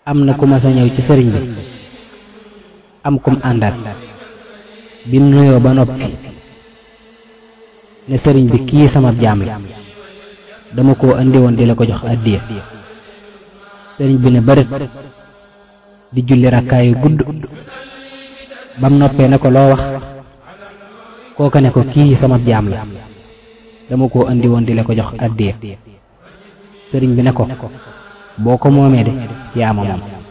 am na ku ma sa ñëw ci sëriñ bi am kum àndaat bi mu nuyoo ba noppi ne sëriñ bi kii sama jaam la dama koo andi woon di la ko jox addiya sëriñ bi ne bërit di julli rakkaayu gudd bam noppee ne ko loo wax kooka ne ko kii sama jaam la dama koo andi woon di la ko jox addiya sëriñ bi ne ko boo ko moomee de yaa ma moom